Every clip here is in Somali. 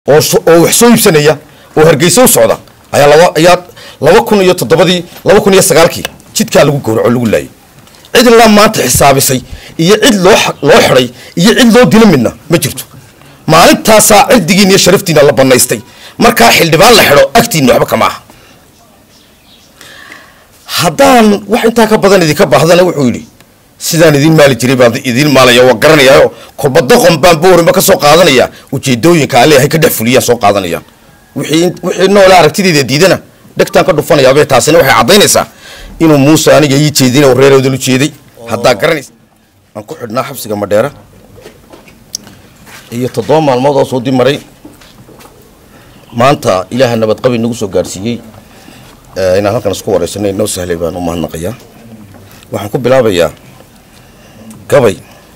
oo so- oo wax soo iibsanaya oo hargeysa u socda ayaa laba ayaa laba kun iyo toddobadii laba kun iyo sagaalkii jidkaa lagu gowraco lagu laayay cid ilaa maanta xisaabisay iyo cid loo xa- loo xidhay iyo cid loo dila midna ma jirto maalintaasaa cirdigiin iyo sharaftiina la banaystay markaa xildhibaan la xidho agtiinna waxba kama aha haddaan wax intaa ka badan idinka baahdana wuxuu yidhi sidaan idin maali jiray baan idin maalaya waa garanayaayo kolba doqon baan boorima ka soo qaadanaya ujeedooyinka alle hay ka dhex fuliyaan soo qaadanayaan wixii wixii noole aragtideeda diidana dhegtaan ka dhufanayaabee taasina waxay caddaynaysaa inuu muuse aniga ii jeedin oo reeroodan u jeeday haddaa garanaysa aan ku xidhnaa xabsiga madheera iyo toddoba maalmood oo soo dib maray maanta ilaaha nabadqabi nagu soo gaarsiiyey ee, inaan halkan isku wareysanay noo sahlay baan u mahadnaqayaa waxaan ku bilaabayaa gabay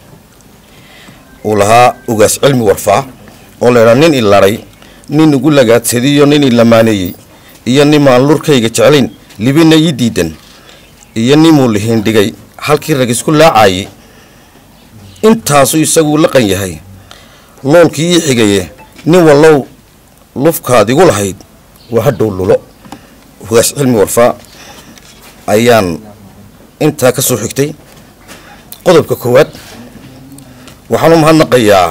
uu lahaa ugaas cilmi warfaa oo laydhaa nin ilaray nin igu lagaadsadiyo nin ilamaaneeyey iyo nimaan lurkayga jeclayn libina ii diidan iyo nimuu lihiindhigay halkii rag isku laacayay intaasuu isaguu laqan yahay loolkii ii xigaye nin wallow lufkaad igu lahayd waa hadhow lulo ugaas cilmi warfaa ayaan intaa ka soo xigtay qodobka koowaad waxaan u mahadnaqayaa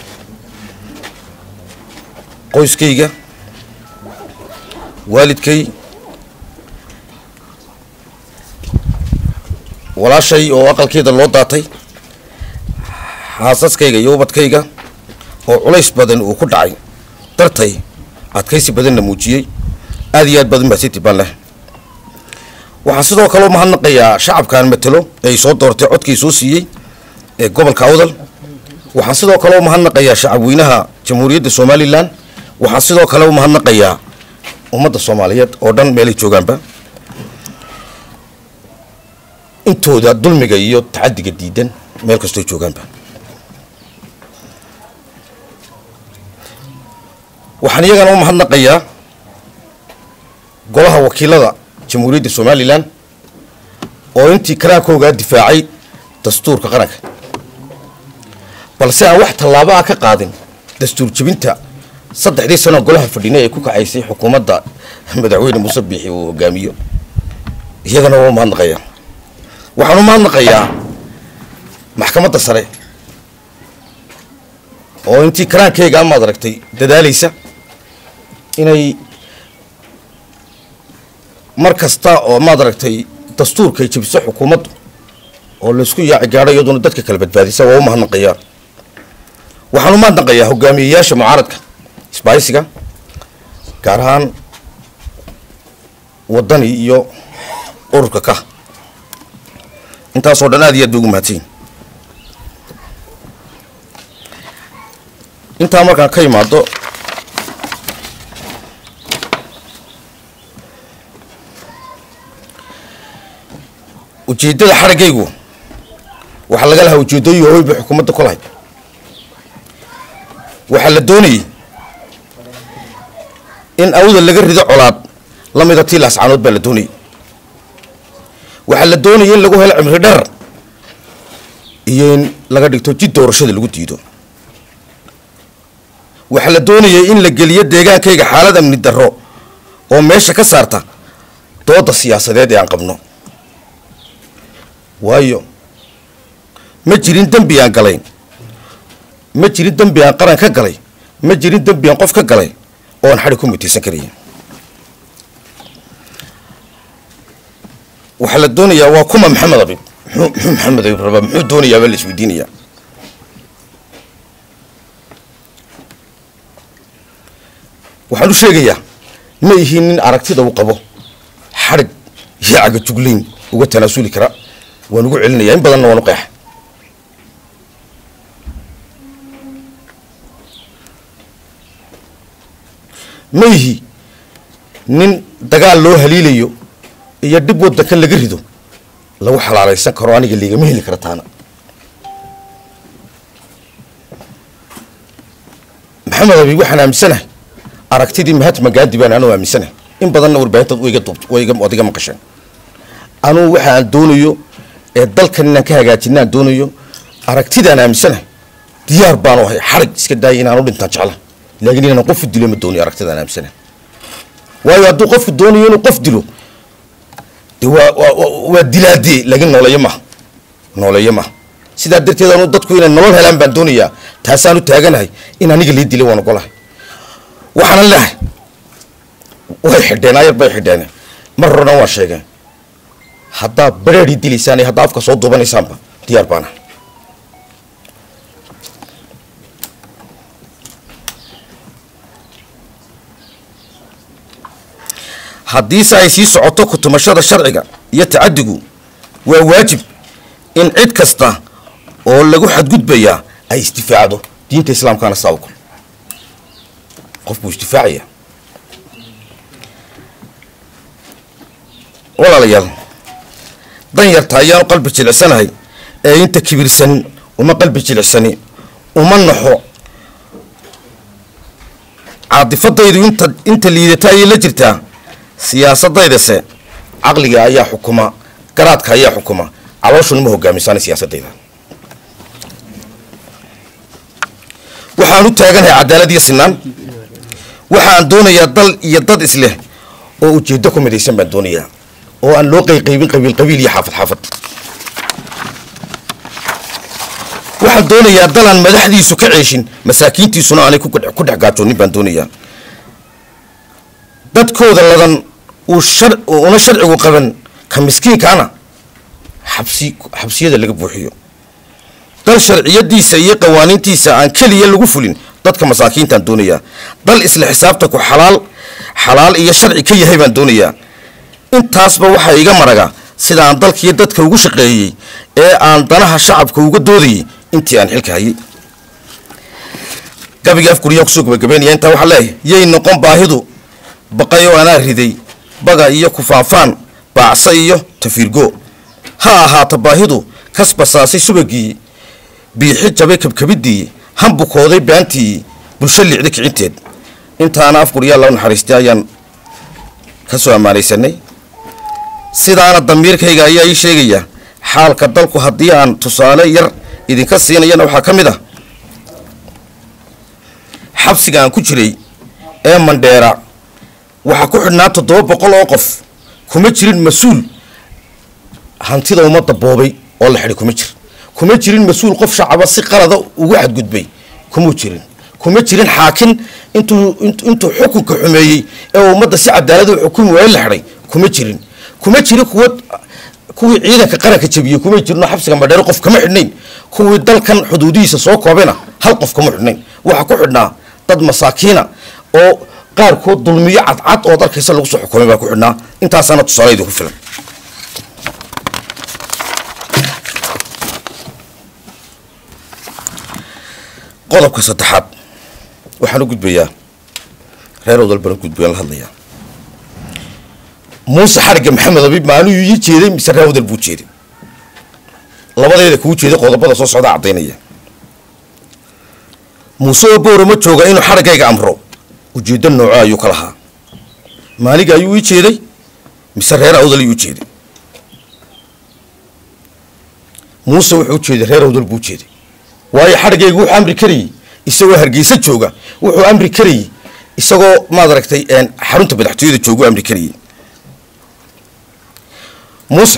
qoyskayga waalidkay walaashay oo aqalkeeda loo daatay xaasaskayga iyo ubadkayga oo culays badan uu ku dhacay dartay adkaysi badanna muujiyey aad iyo aad badan baa siti baan leh waxaan sidoo kale u mahadnaqayaa shacabkaan matelo ee ay soo doortay codkii soo siiyey ee gobolka awdal waxaan sidoo kale u mahadnaqayaa shacabweynaha jamhuuriyadda somalilan waxaan sidoo kale u mahadnaqayaa ummadda soomaaliyeed oo dhan meelay joogaanba intooda dulmiga iyo tacadiga diidan meel kastoo joogaanba waxaan iyagana u mahadnaqayaa golaha wakiilada jamhuuriyadda somalilan oo intii karaankoogaa difaacay dastuurka qaranka balse aan wax tallaabo ah ka qaadin dastuur jebinta saddexdii sano golaha fadhinay ay ku kacaysay xukuumadda madaxweyne muuse biixi uu hogaamiyo iyagana waa u mahadnaqayaa waxaan u mahadnaqayaa maxkamadda sare oo intii karaankeyga amaad aragtay dadaalaysa inay mar kasta oo maad aragtay dastuurkay jebiso xukuumaddu oo laysku yaaci gaadho iyaduna dadka kala badbaadisa waa u mahadnaqayaa waxaan u mahadnaqayaa hogaamiyeyaasha mucaaradka isbaaysiga gaar ahaan waddani iyo ururka ka intaasoo dhan aad iyo aad bay ugu mahadsanyihin intaa markaan ka imaado ujeeddada xaraggaygu waxaa laga lahaa ujeeddooyin waaweyn bay xukuumadda ku lahayd waxaa la doonayay in awda laga rido colaad la mida tii laascaanood baa la doonayay waxaa la doonayay in lagu helo cimri dherar iyo in laga dhigto jid doorashada lagu diido waxaa la doonayay in la geliyo deegaankayga xaalad amni darro oo meesha ka saarta dooda siyaasadeed ee aan qabno waayo ma jirin dembi aan galayn ma jirin dembi aan qaran ka galay ma jirin dembi aan qof ka galay oo aan xadhi ku mutaysan karaya waxaa la doonayaa waa kuma maxamed abib muxuu muxuu maxamed abib rabaa muxuu doonayaa baa la isweydiinayaa waxaan u sheegayaa ma ihiin nin aragtida uu qabo xadhig iyo cagajuglayn uga tanaasuli kara waan ugu celinayaa in badanna waan u qeexa ma ihi nin dagaal loo haliilayo iyo dhib waddanka laga rido lagu xalaalaysan karo aniga liigama heli kara taana maxamed abi waxaan aaminsanahay aragtidii mahatma gaandi baan anuu aaminsanahay in badanna warbaahintaad wayga duubt wayga waad iga maqasheen anuu waxa aan doonayo ee dalkan inaan ka hagaajinaan doonayo aragtidaan aaminsanahay diyaar baanu ahay xarig iska daaya inaan u dhintaan jecla laakiin inaan qofu dilo ma doonayo aragtidaan aamsana waayo hadduu qofku doonayo inuu qof dilo de waa waa waa dilaadee laakiin nooleeyo maha nooleeyo maha sidaa darteed anu dadku inay nolol helaan baan doonayaa taasaan u taaganahay in aniga lii dilay waan ogolahay waxaanan leehay way xidheen ayar bay xidheen mar horena waa sheegeen haddaad bareerii dilaysaan iyo haddaa afka soo duubanaysaanba diyaar baana haddiise ay sii socoto kutumashada sharciga iyo tacadigu waa waajib in cid kasta oo lagu xadgudbayaa ay isdifaacdo diinta islaamkaana saa ogol qof buu isdifaacaya walaalayaal dan yarta ayaanu qalbi jilicsanahay ee inta kibirsan uma qalbi jilicsani uma naxo caadifadaydu inta inta liidata ayay la jirtaa siyaasaddaydase caqliga ayaa xukuma garaadka ayaa xukuma calooshuna ma hogaamisaana siyaasadayda waxaan u taaganahay cadaalad iyo sinaan waxaan doonayaa dal iyo dad isleh oo ujeeddo ku midaysan baan doonayaa oo aan loo qayqaybin qabiil qabiil iyo xaafad xaafad waxaan doonayaa dal aan madaxdiisu ka ceeshin masaakiintiisuna aanay ku dhex gaajoonin baan doonayaa dadkooda ladan uu shar una sharcigu qaban ka miskiinkaana xabsi xabsiyada laga buuxiyo dal sharciyadiisa iyo qawaaniintiisa aan keliya lagu fulin dadka masaakiintaan doonayaa dal isla xisaabtanku xalaal xalaal iyo sharci ka yahay baan doonayaa intaasba waxaa iga maraga sida aan dalkiiyo dadka ugu shaqeeyey ee aan danaha shacabka uga doodayay intii aan xilka hayay gabigii afguriyaa kusoo gabagabeynaya intaa waxaa leeyahay yay noqon baahidu baqay oo anaa riday baga iyo kufaafaan baacsa iyo tafiirgo ha ahaato baahidu kasbasaasay subagii biixi jabay kabkabidii hambukooday baantii bulsho liicda kicinteed intaana afguryaa loo naxariistay ayaan ka soo ammaanaysanay sidaana damiirkayga ayaa ii sheegaya xaalka dalku haddii aan tusaale yar idinka siinayana waxaa ka mid ah xabsiga aan ku jiray ee mandheera waxaa ku xidhnaa toddoba boqol oo qof kuma jirin mas-uul hantida ummadda boobay oo la xidhay kuma jir kuma jirin mas-uul qof shacaba si qalada ugu xadgudbay kumuu jirin kuma jirin xaakin intuu intuu xukunka xumeeyey ee ummadda si cadaalada u xukumi waaye la xidhay kuma jirin kuma jirin kuwa kuwii ciidanka qaranka jabiyey kuma jirinoo xabsiga madheero qof kama xidhnayn kuwii dalkan xuduudihiisa soo koobayna hal qof kama xidhnayn waxaa ku xidhnaa dad masaakiina oo qaarkood dulmiyo cadcad oo dalkaysa lagu soo xukumay baa ku xidhnaa intaasaana tusaalaydu ku filan qodobka saddexaad waxaan u gudbayaa reer odal baan u gudbayaan la hadlayaa muuse xarigga maxamed abi maaluu ii jeeday mise reer odal buu jeeday labadeeda kuu jeeday qodobada soo socda caddaynaya muuse oo boora ma jooga inuu xariggayga amro ujeeddo nooco ayuu ka lahaa maaliga ayuu ii jeeday mise reer awdal ayuu u jeeday muuse wuxuu u jeeday reer awdal buu jeeday waayo xadhiggaygu wuxuu amri karayey isagoo hargeysa jooga wuxuu amri karayey isagoo maad aragtay xarunta madaxtooyada joogu amri karayey muuse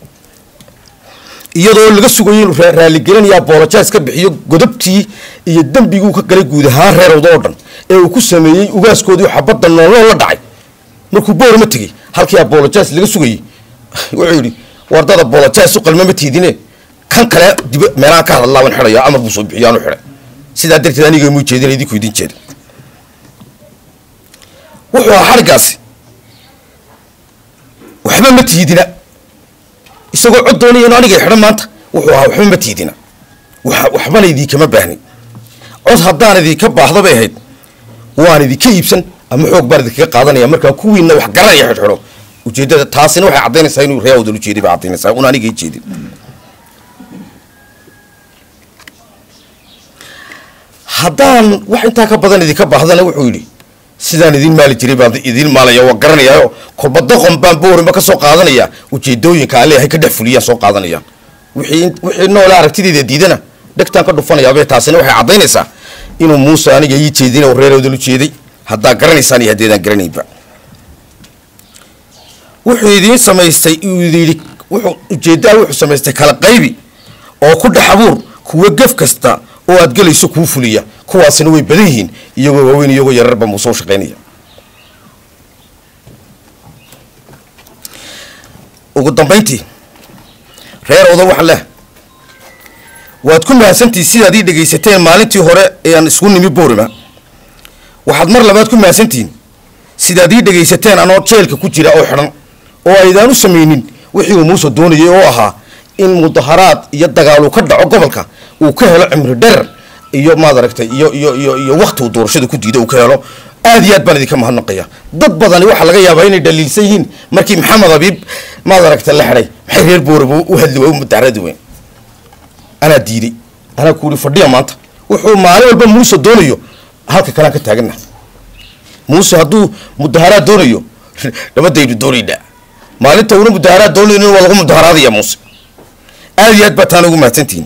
iyadoo laga sugayo inuu raaligelinayaa boolojaas ka bixiyo godobtii iyo dembiguu ka galay guud ahaan reer awda oo dhan ee uu ku sameeyey ugaaskoodii xabadda nooloo la dhacay markuu boorama tegey halkii abolojas laga sugayey wuxuu yidhi wardada bolojas u qalmama tiidine kan kale dib meelahaan ka hadlaa waan xidhaya amar buu soo bixiyo aanu xidhay sidaa darteed aniga muu jeedin idinku idin jeeda wuxuu ahaa xadhiggaasi waxba ma tiidina isagoo cod doonaya inu aniga xidhan maanta wuxuu ahaa waxba ma tiidina waxbana idinkama baahnin cod haddaan idinka baahda bay ahayd waan idinka iibsan ama xoog baan idinkaga qaadanaya markaa kuwiina wax garanaya xidhxidho ujeeddada taasina waxay caddaynaysaa inuu ree awdal ujeeday bay caddaynaysaa un aniga ii jeedin haddaan wax intaa ka badan idinka baahdana wuxuu yidhi sidaan idin maali jiray baan idin maalaya waa garanayaayo kolba doqon baan boorima ka soo qaadanaya ujeedooyinka aan leeyahay ka dhex fuliyaan soo qaadanayaan wixii wixii noole aragtideeda diidana dhegtaan ka dhufanayaabee taasina waxay caddaynaysaa inuu muuse aniga ii jeedin oo reeroodan u jeeday haddaa garanaysaan iyo haddeedaan garanaynba wuxuu idiin samaystay uu yidhi wuxuu ujeeddaha wuxuu samaystay kala qaybi oo ku dhex abuur kuwa gef kasta oo aad gelayso kuu fuliya kuwaasina way badan yihiin iyagoo waaweyn iyagoo yararba muuse u shaqaynaya ugu dambayntii reer odan waxaan leh waad ku mahadsantihi sidaad ii dhegaysateen maalintii hore ee aan isku nimi boorima waxaad mar labaad ku mahadsantihiin sidaad ii dhegaysateen anoo jeelka ku jira oo xidhan oo aydaan u samaynin wixii uu muuse doonayay oo ahaa in mudaharaad iyo dagaal uu ka dhaco gobolka uu ka helo cimri dherer iyo maad aragtay iyo iyo iyo iyo wakti uu doorashada ku diido uu ka helo aad iyo aad baan idinka mahadnaqaya dad badani waxaa laga yaabaa inay dhaliilsan yihiin markii maxamed abiib maad aragtay la xidhay maxay reer booraba u hadli waa u mudaharadi weyn anaa diiday anaa ku yidhi fadhiya maanta wuxuu maalin walba muuse doonayo halka kalean ka taagana muuse hadduu mudaharaad doonayo nabadaynu doonaynaa maalinta una mudaharaad doonayn waa lagu mudaharaadaya muuse aad iyo aad baa taana ugu mahadsantihiin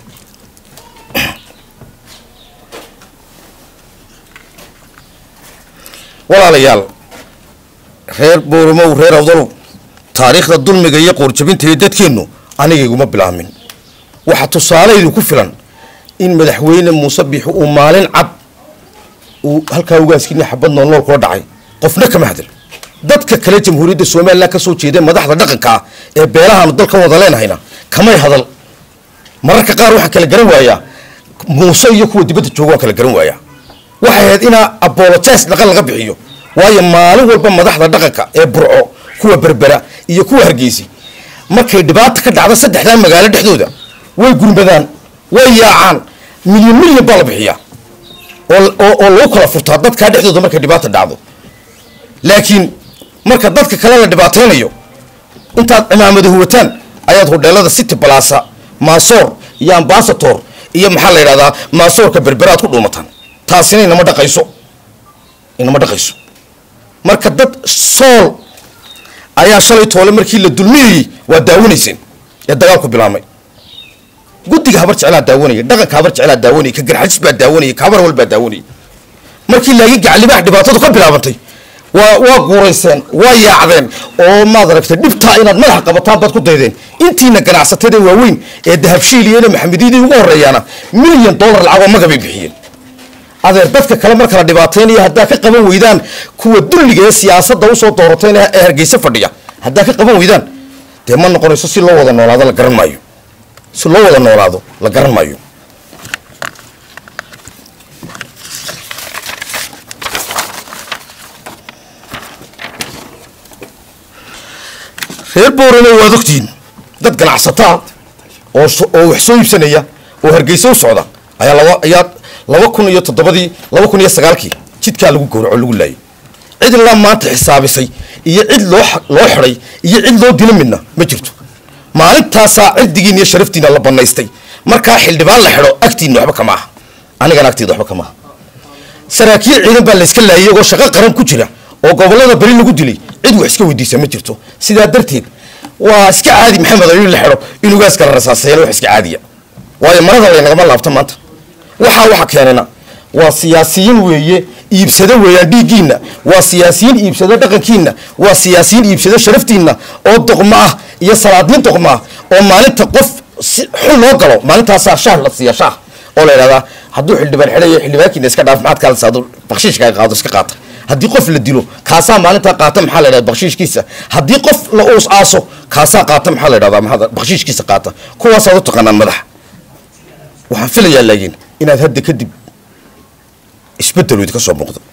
walaalayaal reer boorimow reer awdalow taariikhda dulmiga iyo qoorjabinta iyo dadkeennu anigayguma bilaamin waxaa tusaaleydu ku filan in madaxweyne muuse biixi uu maalin cad uu halkaa ugaaskini xabad noolnool kula dhacay qofna kama hadal dadka kale jamhuuriyadda somalilan ka soo jeeda madaxda dhaqanka ah ee beelahaanu dalka wada leenahayna kamay hadal mararka qaar waxaan kala garan waayaa muuse iyo kuwa dibadda jooga waan kala garan waayaa waxay ahayd inaa abolojes dhaqan laga bixiyo waayo maalin walba madaxda dhaqanka ee burco kuwa berbera iyo kuwa hargeysi markay dhibaata ka dhacdo saddexdaa magaalo dhexdooda way gurmadaan way yaacaan milyan milyan baa la bixiyaa oo lagu kala furtaa dadkaa dhexdooda markay dhibaata dhacdo laakiin marka dadka kale la dhibaataynayo intaad cimaamada huwataan ayaad hodheelada city balasa maasoor iyo ambasator iyo maxaa la yidhahdaa maasoorka berberaad ku dhuumataan taasina inama dhaqayso inama dhaqayso marka dad sool ayaa shalay toole markii la dulmiyayey waa daawanayseen ee dagaalku bilaabmay guddiga habar jeclaa daawanaya dhaqanka habar jeclaa daawanaya ka garxajis baa daawanaya ka habar wal baa daawanaya markii laakiin gacalibaha dhibaatadu ka bilaabantay waa waa guurayseen waa yaacdeen oo maad aragtay dhibtaa inaad madaxa qabataan baad ku daydeen intiina ganacsatada waaweyn ee dahabshiil iyo maxamediyadii ugu horeeyaana milyan dollar lacagoo magabay bixiyeen adeer dadka kale marka la dhibaataynaya haddaa ka qaban weydaan kuwa dulliga ee siyaasadda usoo doorateen ee hargeysa fadhiya haddaa ka qaban weydaan dee ma noqonayso si loo wada noolaado la garan maayo si loo wada noolaado la garan maayo reer boorana waad ogtihiin dad ganacsataa oo oo wax soo iibsanaya oo hargeysa u socda ayaa laba ayaa laba kun iyo toddobadii laba kun iyo sagaalkii jidkaa lagu gowraco lagu laayay cid ilaa maanta xisaabisay iyo cid loo loo xidhay iyo cid loo dilo midna ma jirto maalintaasaa cirdigiina iyo sharaftiina la banaystay markaa xildhibaan la xidho agtiina waxba kama aha anigana agteeda waxba kama aha saraakiil ciidan baa layska laayay iyagoo shaqo qaran ku jira oo gobolada beri lagu dilay cid wax iska weydiisa ma jirto sidaa darteed waa iska caadi maxamed in la xidho in ugaas kala rasaaseeyaan wax iska caadiya waayo marada laynagama laabto maanta waxaa waxa keenana waa siyaasiyiin weeye iibsado weeyaan dhiiggiinna waa siyaasiyiin iibsado dhaqankiinna waa siyaasiyiin iibsado sharaftiinna oo doqmo ah iyo salaadnin doqmo ah oo maalinta qof xul loo galo maalintaasaa shaah la siiya shaah oo la yidhahdaa hadduu xildhibaan xidhayo xildhibaankiina iska dhaaf maxaad kaala saado bakshiishka qaado iska qaata haddii qof la dilo kaasaa maalintaa qaata maxaa la yidhahda bakshiishkiisa haddii qof la uus aaso kaasaa qaata maxaa la yidhahdaa maxaa bakshiishkiisa qaata kuwaasaad u taqaanaan madaxa waxaan filayaa laakiin inaad hadda kadib isbedel idinka soo muuqdo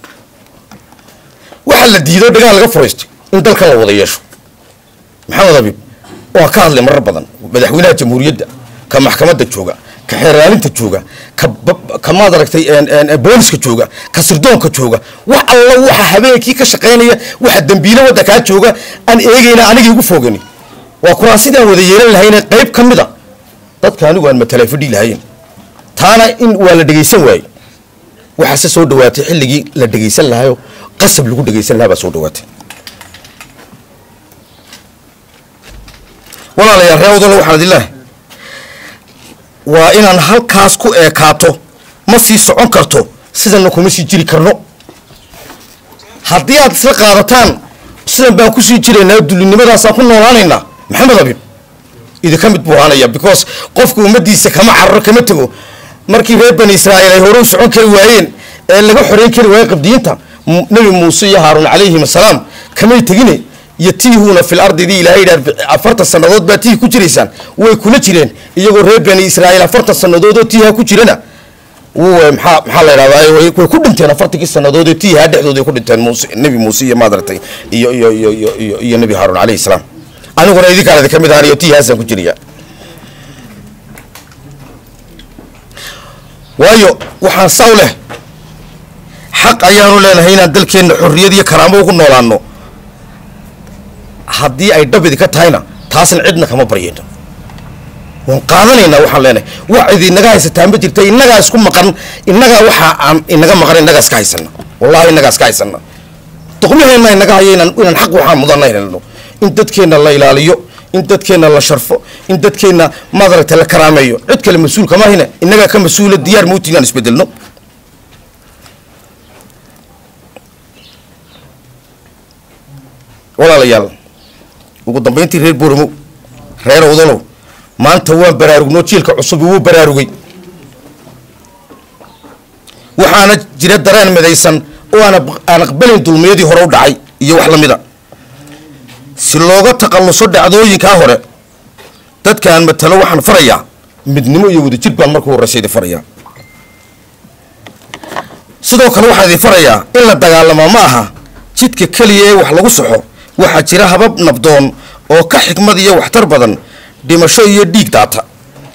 waxaa la diido dhagaal laga furaystay in dalka la wada yeesho maxamed abiib waa ka hadlay marar badan madaxweynaha jamhuuriyadda ka maxkamadda jooga ka xeeraalinta jooga ka ka maad aragtay booliska jooga ka sirdoonka jooga wax alla waxa habeenkii ka shaqaynaya waxa dambiile wadda kaa jooga aan eegayna aniga igu foogani waa kuraasidaan wada yeelan lahayne qayb ka mida dadka anigu aan matalay fadhii lahayn taana in waa la dhegaysan waaye waxaase soo dhawaatay xilligii la dhegaysan lahayo qasab lagu dhegaysan lahaa baa soo dhawaatay walaalayaal ree wadalo waxaan idin lehay waa inaan halkaas ku eekaato ma sii socon karto sidanna kuma sii jiri karno haddii aad isla qaadataan sidan baan kusii jiraynaa dulinimadaasaan ku noolaanaynaa maxamed abib idinka mid buu ahaanaya because qofka ummadiisa kama cararo kama tego markii reer bani israa'iil ay hore u socon kari waayeen ee laga xoreyn kari waayey qabdiyiinta nebi muuse iyo haaruun calayhim asalaam kamay tegine iyo tiihuuna fil ardidii ilaahay yidhaha afartan sannadood baa tiih ku jiraysaan way kula jireen iyagoo reer bani israa'iil afartan sannadood oo tiiha ku jirana w maxaa maxaa la yidhahdaa way ku dhinteen afartankii sannadood ee tiiha dhexdooda ay ku dhinteen muuse nebi muuse iyo maadaragtay iyo iyo iyo iyo iyo iyo nebi haaruun calayhi salaam aniguna idinkaan idin ka mid ahaan iyo tiihaasaan ku jiraya waayo waxaan saw leh xaq ayaanu leenahay inaan dalkeenna xorriyad iyo karaamo ugu noolaano haddii ay dhab idinka tahayna taasna cidna kama baryayno waan qaadanaynaa waxaan leenahay wax cid inaga haysataa ma jirta innagaa isku maqan innagaa waxaa aan inaga maqan innagaa iska haysana wallahi innagaa iska haysana doqmaheenna inaga haya inaan inaan xaq waxaan mudanna helno in dadkeenna la ilaaliyo in dadkeenna la sharfo in dadkeenna madaragta la karaameeyo cid kale mas-uul kama hine innagaa ka mas-uula diyaar mauti inaan isbedelno walaalayaal ugu dambayntii reer booramo reer odalow maanta waan baraarugno jiilka cusubi wuu baraarugay waxaana jira dareen midaysan oo aan aan aqbalin dulmiyadii hore u dhacay iyo wax lamida si looga taqalluso dhacdooyinkaa hore dadkaan matalo waxaan farayaa midnimo iyo wadajir baan markuu horreysa idin farayaa sidoo kale waxaan idin farayaa in la dagaalamaa ma aha jidka keliya ee wax lagu soxo waxaa jira habab nabdoon oo ka xikmad iyo waxtar badan dhimasho iyo dhiig daata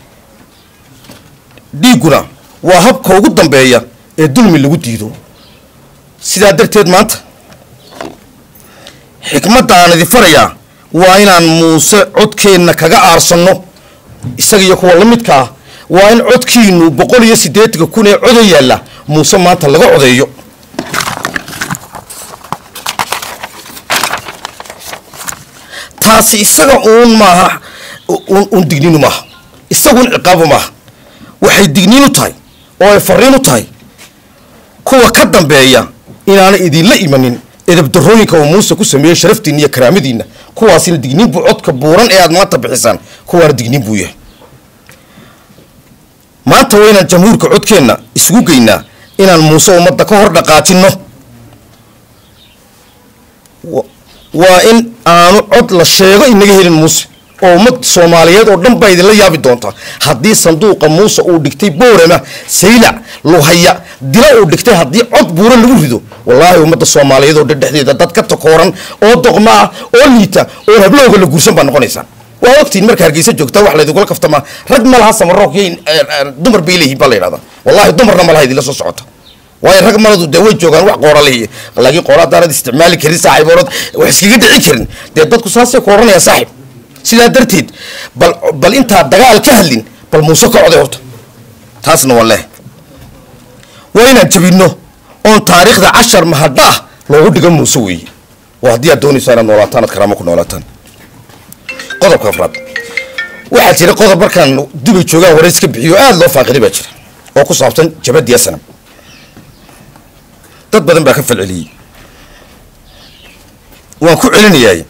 dhiigguna waa habka ugu dambeeya ee dulmi lagu diido sidaa darteed maanta xikmadda aan idin farayaa waa inaan muuse codkeenna kaga aarsanno isaga iyo kuwa la midka ah waa in codkiinu boqol iyo siddeetanka kun ee codo yaalla muuse maanta laga codeeyo taasi isaga uun maaha uun digniinu maaha isaguun ciqaabu maaha waxay digniin u tahay oo ay fariin u tahay kuwa ka dambeeya inaana idinla imanin edabdarooyinka uu muuse ku sameeyey sharaftiinna iyo karaamadiinna kuwaasina digniin buu codka buuran ee aad maanta bixisaan kuwaana digniin buu yahay maanta waa inaan jamhuurka codkeenna isugu geynaa inaan muuse ummadda ka hor dhaqaajinno waa in aanu cod la sheego inaga helin muuse oo ummad soomaaliyeed oo dhan baa idinla yaabi doontaa haddii sanduuqa muuse uu dhigtay boorama saylac luhaya dila uu dhigtay haddii cod buuran lagu rido wallaahi ummadda soomaaliyeed oo dhan dhexdeeda dad ka takooran oo doqma ah oo liita oo hablowga la guursan baa noqonaysaan waa ogtiin marka hargeysa joogtaa wax laydinkula kaftamaa rag ma laha samaroog iyo dumar bay leeyihiin baa la yidhahdaa wallahi dumarna ma laha idinla soo socota waayo rag maladu dee way joogaan wax qoora leeyihi laakiin qoora haddaanad isticmaali karin saaxiiboonad wax iskaga dhicin karin dee dadku saasay ku odhanaya saaxib sidaa darteed bal bal intaa dagaal ka hadlin bal muuse ka coday horta taasna waa leh waa inaan jabinno oon taariikhda cashar mahadha ah loogu dhigo muuse weeye waa haddii aad doonaysaa inaad noolaataan aad karaamo ku noolaataan qodobka afraad waxaa jira qodob markaan dubay joogaan wareys ka bixiyo aada loo faaqiday baa jira oo ku saabsan jabadiya sanam dad badan baa ka falceliyey waan ku celinayaay